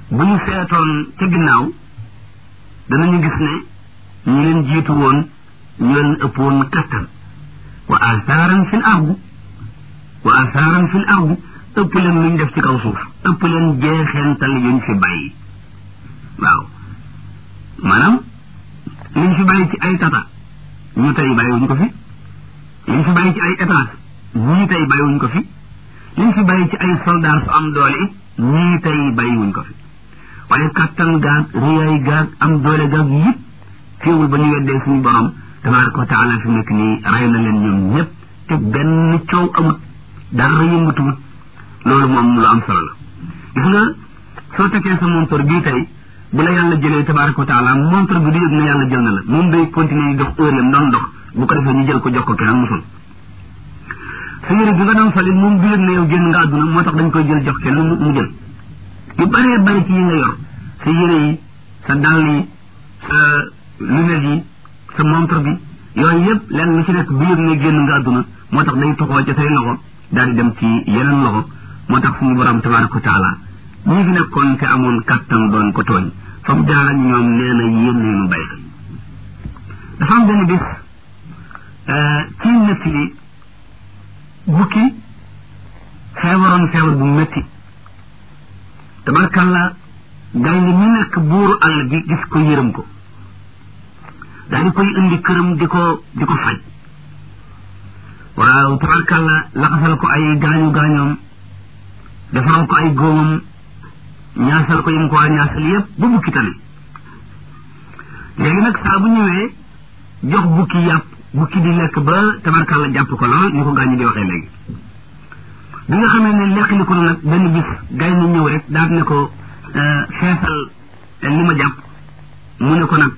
bu ñu seetoon ca ginnaaw danañu gis ne ñu leen jiitu woon ñu leen ëpp woon kattan wa asaaran fil ardi wa asaaran fil ardi ëpp leen luñ def ci kaw suuf ëpp leen jeexeental yuñ fi bàyyi waaw maanaam liñ fi bàyyi ci ay tata ñu tey bàyyiwuñ ko fi liñ fi bàyyi ci ay étage ñii tey bàyyiwuñ ko fi liñ fi bàyyi ci ay soldat su am doole it ñii tey bàyyiwuñ ko fi waaye kattan gaag riyaay gaag am doole gaag yëpp teewul ba ñu weddee suñu borom tabaraka wa taala fi nekk nii rey na leen ñoom ñëpp te benn coow amut dara yëngatuwut loolu moom lu am solo la gis nga soo tekkee sa montor bii tey bu la yàlla jëlee tabaraka wa taala montor bi du yëg na yàlla jël na la moom day continuer di dox heure yam doon dox bu ko defee ñu jël ko jox ko keneen musul sa yére bi nga doon soli moom du yëg na yow génn nga àdduna moo tax dañ koy jël jox keneen mu jël yu bëree bëri ci yi nga yor sa yére yi sa dàll yi sa lunette yi sa montre bi yooyu yëpp lenn lu ci nekk bu yëg ne génn nga àdduna moo tax day toxoo ci say loxo daal di dem ci yeneen loxo moo tax suñu borom tabaraka wa taala ñi fi nekkoon te amoon kattan doon ko tooñ fa mu jaar ak ñoom nee na yéen ñu bay xel dafa am benn bis ci nett li bukki feebaroon feebar bu métti tabarkalla gaynde mi nekk buuru àll bi gis ko yërëm ko daal di koy indi këram di ko di ko faj waaw tabarkalla laxasal ko ay gaañu gaañoom defaral ko ay góomam ñaasal ko yim ko waa ñaasal yépp ba bukki tane léegi nag saa bu ñëwee jox bukki yàpp bukki di lekk ba tabarkalla jàpp ko lool ni ko gaañu di waxee léegi bi nga xamee ne lekk li ko nag benn bis gay na ñëw rek daal ne ko feesal li ma jàpp mu ne ko nag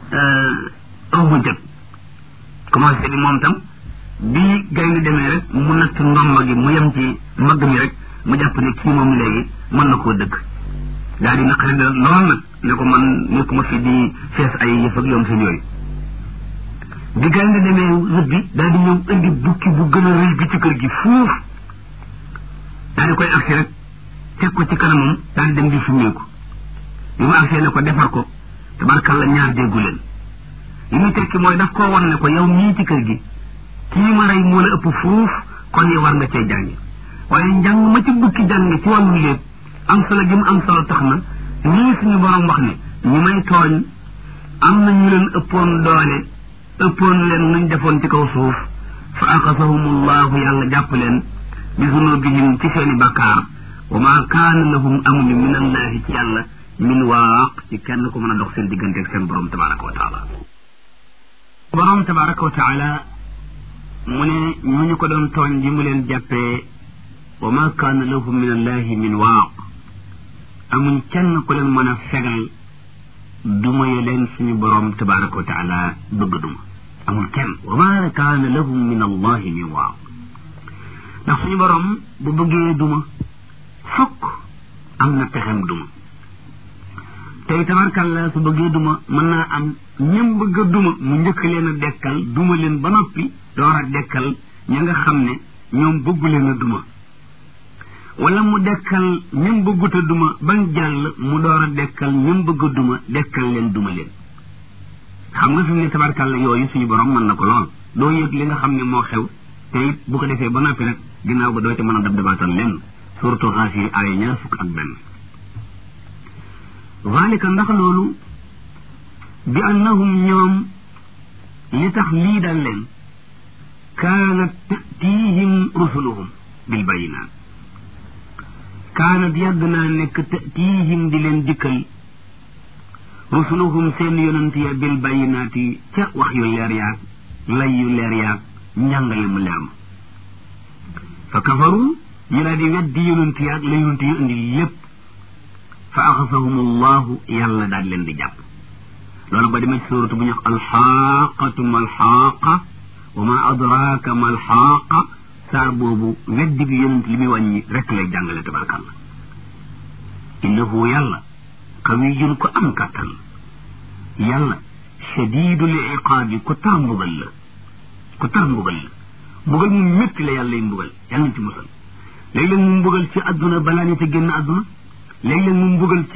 aw ma jot commencé bi moom tam bi gay ni demee rek mu natt ndomba gi mu yem ci mbagg mi rek mu jàpp ne kii moom léegi mën na koo dëkk daal di naqari da lool nag ne ko man nekkuma fi di fees ay yëf ak yoom seen yooyu bi gay nga demee rëbbi daal di ñëw indi bukki bu gën a rëy bi ci kër gi fuuf daal di koy agsi rek teg ko ci kanamam daal di dem di summeeku bi mu agsee ne ko defar ko tabarkalla ñaar déggu leen li muy tekki mooy daf koo wan ne ko yow mii ci kër gi kii ma rey moo la ëpp fuuf kon yow war nga cee jàngi waaye njàng ma ci bukki jàng ci wàllu léeb am solo gi mu am solo tax na nii suñu borom wax ne ñi may tooñ am na ñu leen ëppoon doole ëppoon leen nuñ defoon ci kaw suuf fa axasahumullahu yàlla jàpp leen bi zunubihim ci seeni bakkaar wa ma kaana lahum amuñu min allahi ci yàlla min waaq ci kenn ku mën a dox seen diggante ak seen borom tabaraka wa taala borom tabaraka wa taala mu ne ñooñu ko doon tooñ ji mu leen jàppee wa ma kaana lahum min allahi min waaq amuñ kenn ku leen mën a fegal duma ye leen suñu borom tabaraka wa taala bëgg duma amul kenn wa ma kaana lahum min allahi min waaq ndax suñu borom bu bëggee duma fokk am na pexem duma tey tabarkalla su bëggee duma mën naa am ñëm bëgg a duma mu njëkk leen a dekkal duma leen ba noppi door a dekkal ña nga xam ne ñoom bëggu leen a duma wala mu dekkal ñëm bëggut a duma bañ jàll mu door a dekkal ñëm bëgg a duma dekkal leen duma leen xam nga fi mu ne tabarkalla yooyu suñu borom mën na ko lool doo yëg li nga xam ne moo xew te it bu ko defee ba noppi rek ginnaaw ba doo ca mën a dab dabaatal lenn surtout xaas yi aaya ñaar fukk ak benn zalika ndax loolu bi annahum ñoom li tax lii dal leen kaanat tatihim rusuluhum bil bayinaat kaanat yàgg naa nekk tatihim di leen dikkal rusuluhum seen yonent ya bil bayinaati ca wax yu leer yaag lay yu leer yaag njàngale mu leer ma fa kafaru ñu daal di weddi yonent yaag la yonent yu indi lépp fa axasahum allahu yàlla daal leen di jàpp loolu ba demee ci suuratu bu ñu wax alxaaqatu ma alxaaqa wa ma adraaka ma alxaaqa saar boobu weddi bi yonent li muy wàññi rek lay jàngale tabarkàlla innahu yàlla qawiyun ko am kàttan yàlla shadidul iqaabi ko tar mbugal la ko tar mbugal la mbugal mu métti la yàlla yi mbugal yàlla nañ ci musal léeg-léeg mu mbugal ci àdduna balaa ñu te génn àdduna léeg-léeg mu mbugal ci